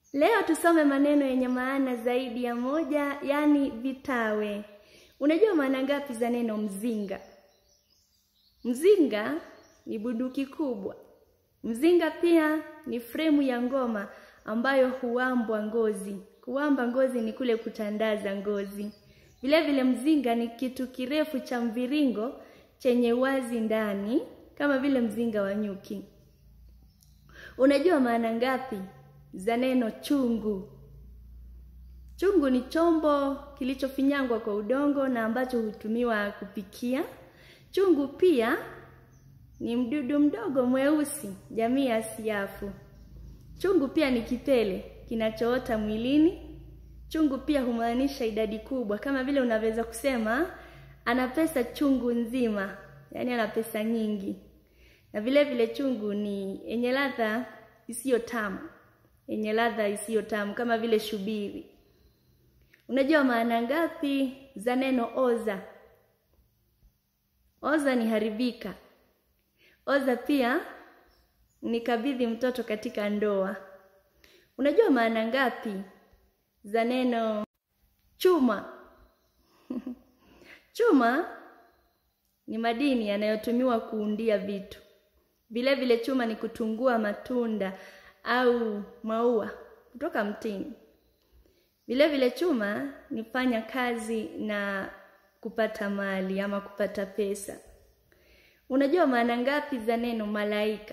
Leo tusome maneno yenye maana zaidi ya moja, yaani vitawe. Unajua maana ngapi za neno mzinga? Mzinga ni bunduki kubwa. Mzinga pia ni fremu ya ngoma ambayo huambwa ngozi. Kuamba ngozi ni kule kutandaza ngozi. Vile vile mzinga ni kitu kirefu cha mviringo chenye wazi ndani kama vile mzinga wa nyuki. Unajua maana ngapi za neno chungu? Chungu ni chombo kilichofinyangwa kwa udongo na ambacho hutumiwa kupikia. Chungu pia ni mdudu mdogo mweusi, jamii ya siafu. Chungu pia ni kipele kinachoota mwilini. Chungu pia humaanisha idadi kubwa, kama vile unaweza kusema ana pesa chungu nzima, yaani ana pesa nyingi. Na vile vile chungu ni yenye ladha isiyo tamu, yenye ladha isiyo tamu kama vile shubiri. Unajua maana ngapi za neno oza? Oza ni haribika. Oza pia ni kabidhi mtoto katika ndoa. Unajua maana ngapi za neno chuma? Chuma ni madini yanayotumiwa kuundia vitu. Vile vile chuma ni kutungua matunda au maua kutoka mtini. Vile vile chuma ni fanya kazi na kupata mali ama kupata pesa. Unajua maana ngapi za neno malaika?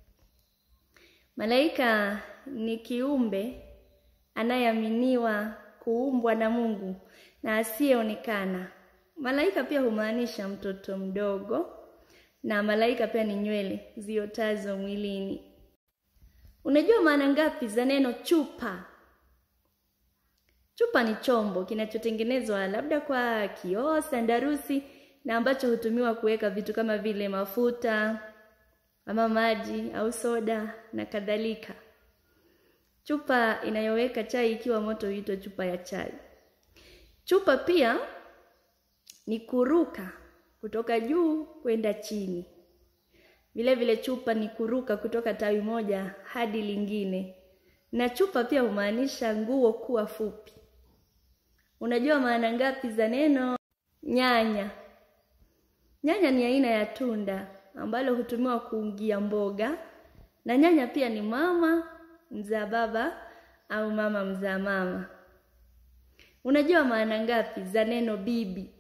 Malaika ni kiumbe anayeaminiwa kuumbwa na Mungu na asiyeonekana. Malaika pia humaanisha mtoto mdogo na malaika pia ni nywele ziotazo mwilini. Unajua maana ngapi za neno chupa? Chupa ni chombo kinachotengenezwa labda kwa kioo, sandarusi na ambacho hutumiwa kuweka vitu kama vile mafuta ama maji au soda na kadhalika. Chupa inayoweka chai ikiwa moto huitwa chupa ya chai. Chupa pia ni kuruka kutoka juu kwenda chini. Vile vile chupa ni kuruka kutoka tawi moja hadi lingine. Na chupa pia humaanisha nguo kuwa fupi. Unajua maana ngapi za neno nyanya? Nyanya ni aina ya tunda ambalo hutumiwa kuungia mboga, na nyanya pia ni mama mzaa baba au mama mzaa mama. Unajua maana ngapi za neno bibi?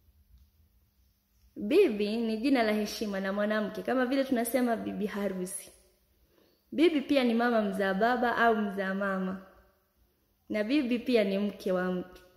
Bibi ni jina la heshima la mwanamke, kama vile tunasema bibi harusi. Bibi pia ni mama mzaa baba au mzaa mama, na bibi pia ni mke wa mtu.